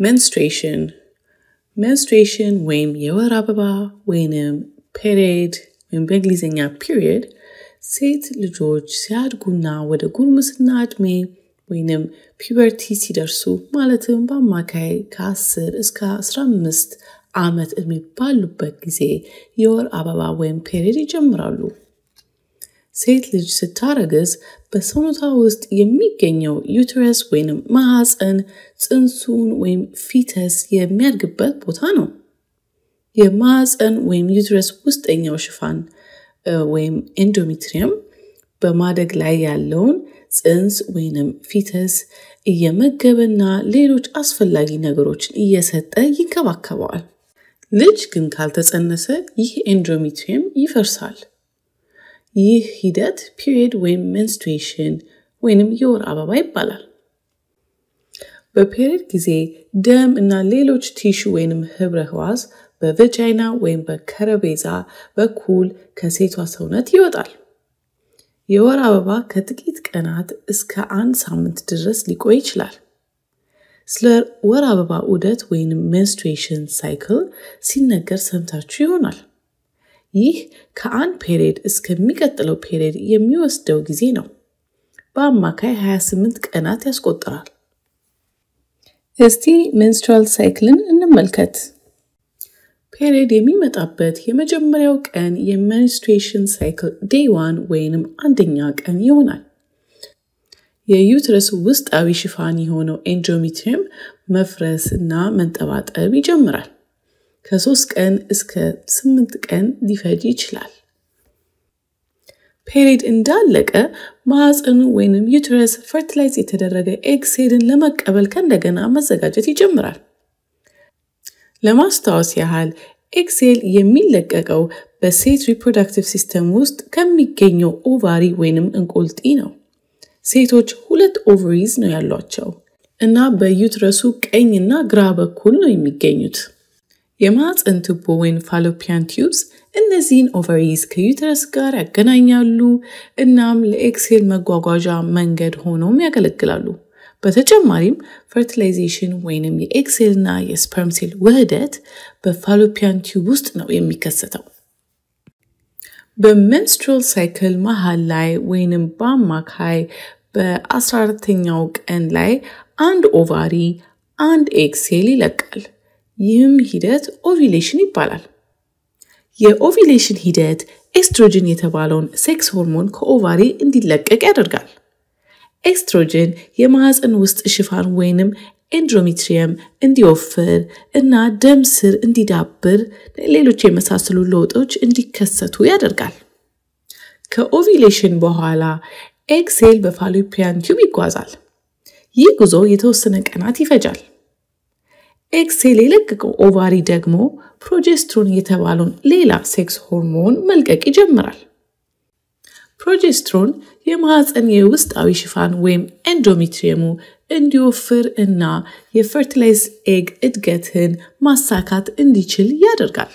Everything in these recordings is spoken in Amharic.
menstruation menstruation ወይም የወር አበባ ወይንም ፔሪድ ወይም በእንግሊዝኛ ፒሪየድ ሴት ልጆች ሲያድጉና ወደ ጉርምስና ዕድሜ ወይንም ፒበርቲ ሲደርሱ ማለትም በአማካይ ከ10 እስከ 15 ዓመት ዕድሜ ባሉበት ጊዜ የወር አበባ ወይም ፔሪድ ይጀምራሉ። ሴት ልጅ ስታረግዝ በሰውነቷ ውስጥ የሚገኘው ዩተረስ ወይም ማህፀን ጽንሱን ወይም ፊተስ የሚያድግበት ቦታ ነው። የማህፀን ወይም ዩተረስ ውስጠኛው ሽፋን ወይም ኤንዶሜትሪየም በማደግ ላይ ያለውን ጽንስ ወይንም ፊተስ እየመገበና ሌሎች አስፈላጊ ነገሮችን እየሰጠ ይንከባከበዋል። ልጅ ግን ካልተጸነሰ ይህ ኤንዶሜትሪየም ይፈርሳል። ይህ ሂደት ፒሪየድ ወይም ሜንስትሬሽን ወይንም የወር አበባ ይባላል። በፔሪየድ ጊዜ ደም እና ሌሎች ቲሹ ወይንም ህብረ ህዋስ በቨጃይና ወይም በከረቤዛ በኩል ከሴቷ ሰውነት ይወጣል። የወር አበባ ከጥቂት ቀናት እስከ አንድ ሳምንት ድረስ ሊቆይ ይችላል። ስለ ወር አበባ ዑደት ወይንም ሜንስትሬሽን ሳይክል ሲነገር ሰምታችሁ ይሆናል። ይህ ከአንድ ፔሪየድ እስከሚቀጥለው ፔሪየድ የሚወስደው ጊዜ ነው። በአማካይ 28 ቀናት ያስቆጥራል። እስቲ ሜንስትራል ሳይክልን እንመልከት። ፔሪየድ የሚመጣበት የመጀመሪያው ቀን የሜንስትሬሽን ሳይክል ዴይ ዋን ወይንም አንደኛ ቀን ይሆናል። የዩትረስ ውስጣዊ ሽፋን የሆነው ኤንዶሜትሪየም መፍረስ እና መንጠባጠብ ይጀምራል። ከሶስት ቀን እስከ ስምንት ቀን ሊፈጅ ይችላል። ፔሪድ እንዳለቀ ማዕፀኑ ወይንም ዩትረስ ፈርቲላይዝ የተደረገ ኤግ ሴልን ለመቀበል ከእንደገና መዘጋጀት ይጀምራል። ለማስታወስ ያህል ኤክሴል የሚለቀቀው በሴት ሪፕሮዳክቲቭ ሲስተም ውስጥ ከሚገኘው ኦቫሪ ወይንም እንቁልጢ ነው። ሴቶች ሁለት ኦቨሪዝ ነው ያሏቸው እና በዩትረሱ ቀኝ እና ግራ በኩል ነው የሚገኙት። የማህፀን ቱቦ ወይም ፋሎፒያን ቲዩብስ እነዚህን ኦቨሪዝ ከዩትረስ ጋር ያገናኛሉ እናም ለኤክሴል መጓጓዣ መንገድ ሆነውም ያገለግላሉ። በተጨማሪም ፈርቲላይዜሽን ወይንም የኤክሴል እና የስፐርም ሴል ውህደት በፋሎፒያን ቲዩብ ውስጥ ነው የሚከሰተው። በሜንስትሩል ሳይክል መሃል ላይ ወይንም በአማካይ በ14ተኛው ቀን ላይ አንድ ኦቫሪ አንድ ኤክሴል ይለቃል። ይህም ሂደት ኦቪሌሽን ይባላል። የኦቪሌሽን ሂደት ኤስትሮጅን የተባለውን ሴክስ ሆርሞን ከኦቫሪ እንዲለቀቅ ያደርጋል። ኤስትሮጅን የማህፀን ውስጥ ሽፋን ወይንም ኤንድሮሜትሪየም እንዲወፍር እና ደም ስር እንዲዳብር፣ ሌሎች የመሳሰሉ ለውጦች እንዲከሰቱ ያደርጋል። ከኦቪሌሽን በኋላ ኤግሴል በፋሎፒያን ቲዩብ ይጓዛል። ይህ ጉዞ የተወሰነ ቀናት ይፈጃል። ኤክሴል የለቀቀው ኦቫሪ ደግሞ ፕሮጀስትሮን የተባለውን ሌላ ሴክስ ሆርሞን መልቀቅ ይጀምራል። ፕሮጀስትሮን የማህፀን የውስጣዊ ሽፋን ወይም ኤንዶሜትሪየሙ እንዲወፍር እና የፈርቲላይዝ ኤግ እድገትን ማሳካት እንዲችል ያደርጋል።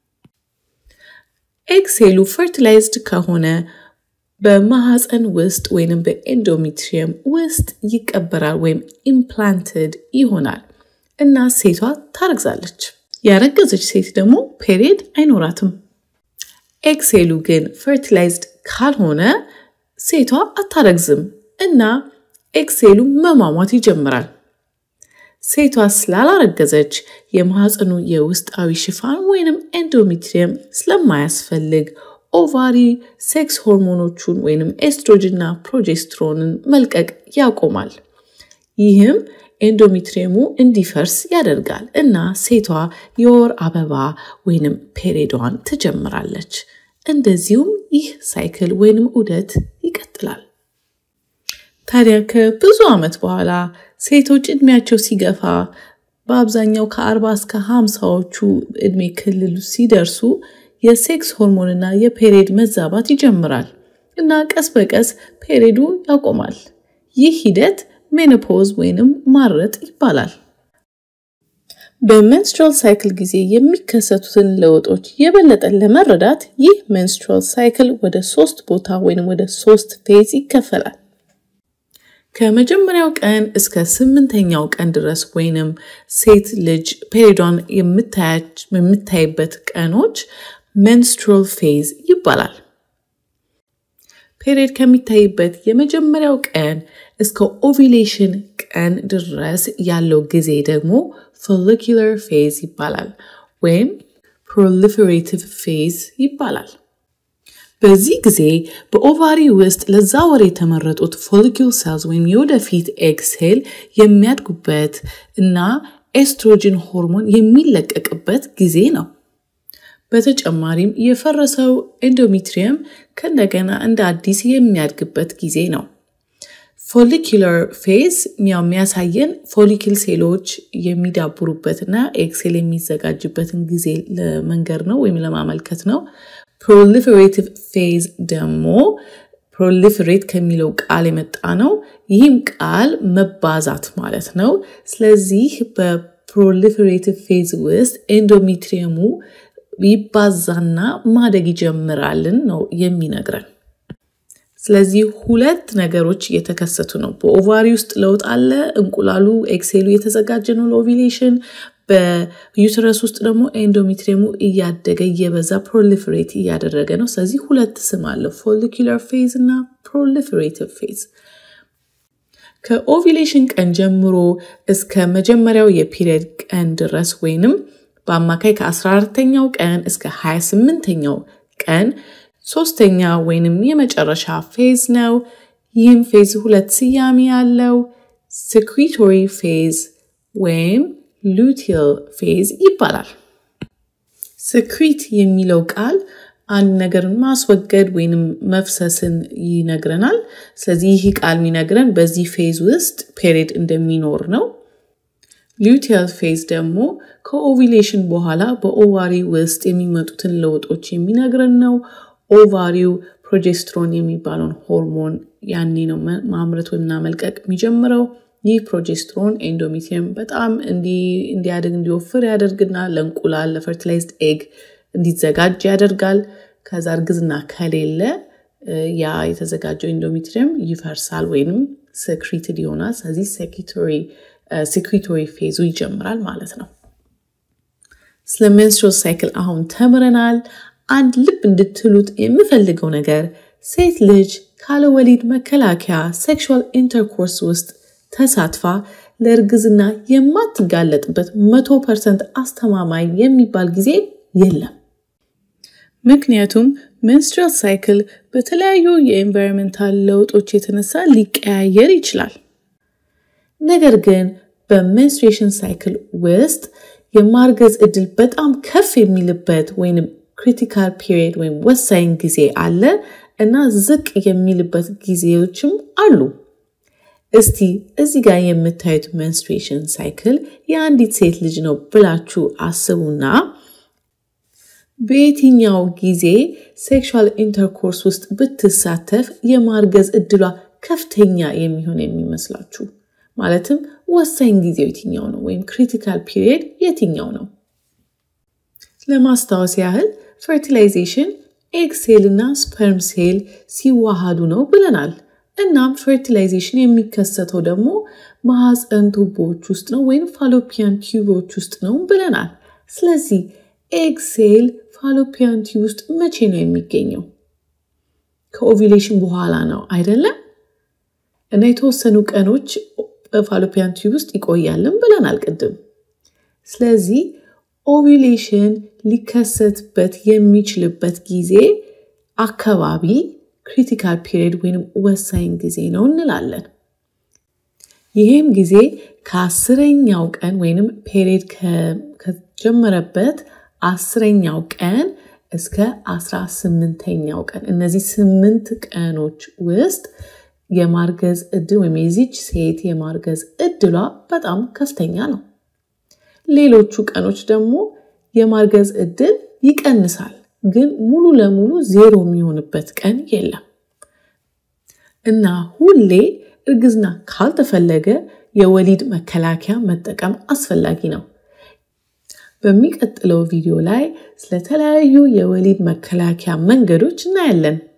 ኤግሴሉ ፈርቲላይዝድ ከሆነ በማህፀን ውስጥ ወይም በኤንዶሜትሪየም ውስጥ ይቀበራል ወይም ኢምፕላንትድ ይሆናል እና ሴቷ ታረግዛለች። ያረገዘች ሴት ደግሞ ፔሪየድ አይኖራትም። ኤግሴሉ ግን ፈርቲላይዝድ ካልሆነ ሴቷ አታረግዝም እና ኤግሴሉ መሟሟት ይጀምራል። ሴቷ ስላላረገዘች የማህፀኑ የውስጣዊ ሽፋን ወይንም ኤንዶሜትሪየም ስለማያስፈልግ ኦቫሪ ሴክስ ሆርሞኖቹን ወይንም ኤስትሮጅንና ፕሮጀስትሮንን መልቀቅ ያቆማል። ይህም ኤንዶሜትሪየሙ እንዲፈርስ ያደርጋል እና ሴቷ የወር አበባ ወይንም ፔሬዷን ትጀምራለች። እንደዚሁም ይህ ሳይክል ወይንም ዑደት ይቀጥላል። ታዲያ ከብዙ ዓመት በኋላ ሴቶች እድሜያቸው ሲገፋ በአብዛኛው ከአርባ እስከ ሀምሳዎቹ እድሜ ክልል ሲደርሱ የሴክስ ሆርሞንና የፔሬድ መዛባት ይጀምራል እና ቀስ በቀስ ፔሬዱ ያቆማል። ይህ ሂደት ሜኖፖዝ ወይንም ማረጥ ይባላል። በሜንስትራል ሳይክል ጊዜ የሚከሰቱትን ለውጦች የበለጠ ለመረዳት ይህ ሜንስትራል ሳይክል ወደ ሶስት ቦታ ወይም ወደ ሶስት ፌዝ ይከፈላል። ከመጀመሪያው ቀን እስከ ስምንተኛው ቀን ድረስ ወይንም ሴት ልጅ ፔሪዷን የምታይበት ቀኖች ሜንስትሮል ፌዝ ይባላል። ፔሪድ ከሚታይበት የመጀመሪያው ቀን እስከ ኦቪሌሽን ቀን ድረስ ያለው ጊዜ ደግሞ ፎሊኩለር ፌዝ ይባላል ወይም ፕሮሊፌሬቲቭ ፌዝ ይባላል። በዚህ ጊዜ በኦቫሪ ውስጥ ለዛ ወር የተመረጡት ፎሊኪል ሴልስ ወይም የወደፊት ኤግ ሴል የሚያድጉበት እና ኤስትሮጅን ሆርሞን የሚለቀቅበት ጊዜ ነው። በተጨማሪም የፈረሰው ኤንዶሜትሪየም ከእንደገና እንደ አዲስ የሚያድግበት ጊዜ ነው። ፎሊኩለር ፌዝ የሚያሳየን ፎሊክል ሴሎች የሚዳብሩበትና ኤክሴል የሚዘጋጅበትን ጊዜ ለመንገር ነው ወይም ለማመልከት ነው። ፕሮሊፌሬቲቭ ፌዝ ደግሞ ፕሮሊፌሬት ከሚለው ቃል የመጣ ነው። ይህም ቃል መባዛት ማለት ነው። ስለዚህ በፕሮሊፌሬቲቭ ፌዝ ውስጥ ኤንዶሜትሪየሙ ይባዛና ማደግ ይጀምራልን ነው የሚነግረን። ስለዚህ ሁለት ነገሮች እየተከሰቱ ነው። በኦቫሪ ውስጥ ለውጥ አለ። እንቁላሉ ኤክሴሉ የተዘጋጀ ነው ለኦቪሌሽን። በዩትረስ ውስጥ ደግሞ ኤንዶሜትሪየሙ እያደገ እየበዛ ፕሮሊፌሬት እያደረገ ነው። ስለዚህ ሁለት ስም አለው፣ ፎሊኩለር ፌዝ እና ፕሮሊፌሬቲቭ ፌዝ። ከኦቪሌሽን ቀን ጀምሮ እስከ መጀመሪያው የፒሪየድ ቀን ድረስ ወይንም በአማካይ ከ14ተኛው ቀን እስከ 28ተኛው ቀን ሶስተኛ ወይንም የመጨረሻ ፌዝ ነው። ይህም ፌዝ ሁለት ስያሜ ያለው ሴክሪቶሪ ፌዝ ወይም ሉቲል ፌዝ ይባላል። ስክሪት የሚለው ቃል አንድ ነገርን ማስወገድ ወይንም መፍሰስን ይነግረናል። ስለዚህ ይህ ቃል የሚነግረን በዚህ ፌዝ ውስጥ ፔሪድ እንደሚኖር ነው። ሉቲል ፌዝ ደግሞ ከኦቪሌሽን በኋላ በኦቫሪ ውስጥ የሚመጡትን ለውጦች የሚነግረን ነው። ኦቫሪው ፕሮጀስትሮን የሚባለውን ሆርሞን ያኔ ነው ማምረት ወይም መልቀቅ የሚጀምረው። ይህ ፕሮጀስትሮን ኤንዶሜትሪየም በጣም እንዲያድግ እንዲወፍር ያደርግና ለእንቁላል ለፈርቲላይዝድ ኤግ እንዲዘጋጅ ያደርጋል። ከዛ እርግዝና ከሌለ ያ የተዘጋጀው ኤንዶሜትሪየም ይፈርሳል ወይም ሰክሪትድ ይሆናል። ስለዚህ ሴክሪቶሪ ፌዙ ይጀምራል ማለት ነው። ስለ ሜንስትሩል ሳይክል አሁን ተምረናል። አንድ ልብ እንድትሉት የምፈልገው ነገር ሴት ልጅ ካለ ወሊድ መከላከያ ሴክሹዋል ኢንተርኮርስ ውስጥ ተሳትፋ ለእርግዝና የማትጋለጥበት መቶ ፐርሰንት አስተማማኝ የሚባል ጊዜ የለም። ምክንያቱም ሜንስትሩል ሳይክል በተለያዩ የኤንቫይሮንመንታል ለውጦች የተነሳ ሊቀያየር ይችላል። ነገር ግን በሜንስትሬሽን ሳይክል ውስጥ የማርገዝ እድል በጣም ከፍ የሚልበት ወይም ክሪቲካል ፒሪየድ ወይም ወሳኝ ጊዜ አለ እና ዝቅ የሚልበት ጊዜዎችም አሉ። እስቲ እዚህ ጋር የምታዩት ሜንስትሬሽን ሳይክል የአንዲት ሴት ልጅ ነው ብላችሁ አስቡና በየትኛው ጊዜ ሴክሹዋል ኢንተርኮርስ ውስጥ ብትሳተፍ የማርገዝ እድሏ ከፍተኛ የሚሆን የሚመስላችሁ? ማለትም ወሳኝ ጊዜው የትኛው ነው? ወይም ክሪቲካል ፒሪየድ የትኛው ነው? ለማስታወስ ያህል ፈርቲላይዜሽን ኤግ ሴል እና ስፐርም ሴል ሲዋሃዱ ነው ብለናል። እናም ፈርቲላይዜሽን የሚከሰተው ደግሞ ማህፀን ቱቦዎች ውስጥ ነው ወይም ፋሎፒያን ቲዩቦች ውስጥ ነው ብለናል። ስለዚህ ኤግ ሴል ፋሎፒያን ቲዩብ ውስጥ መቼ ነው የሚገኘው? ከኦቪሌሽን በኋላ ነው አይደለም? እና የተወሰኑ ቀኖች በፋሎፒያን ቲዩብ ውስጥ ይቆያልን ብለናል ቅድም። ስለዚህ ኦቪሌሽን ሊከሰትበት የሚችልበት ጊዜ አካባቢ ክሪቲካል ፒሪየድ ወይም ወሳኝ ጊዜ ነው እንላለን። ይህም ጊዜ ከአስረኛው ቀን ወይንም ፔሪየድ ከጀመረበት አስረኛው ቀን እስከ አስራ ስምንተኛው ቀን እነዚህ ስምንት ቀኖች ውስጥ የማርገዝ እድል ወይም የዚች ሴት የማርገዝ እድሏ በጣም ከፍተኛ ነው። ሌሎቹ ቀኖች ደግሞ የማርገዝ እድል ይቀንሳል፣ ግን ሙሉ ለሙሉ ዜሮ የሚሆንበት ቀን የለም እና ሁሌ እርግዝና ካልተፈለገ የወሊድ መከላከያ መጠቀም አስፈላጊ ነው። በሚቀጥለው ቪዲዮ ላይ ስለተለያዩ የወሊድ መከላከያ መንገዶች እናያለን።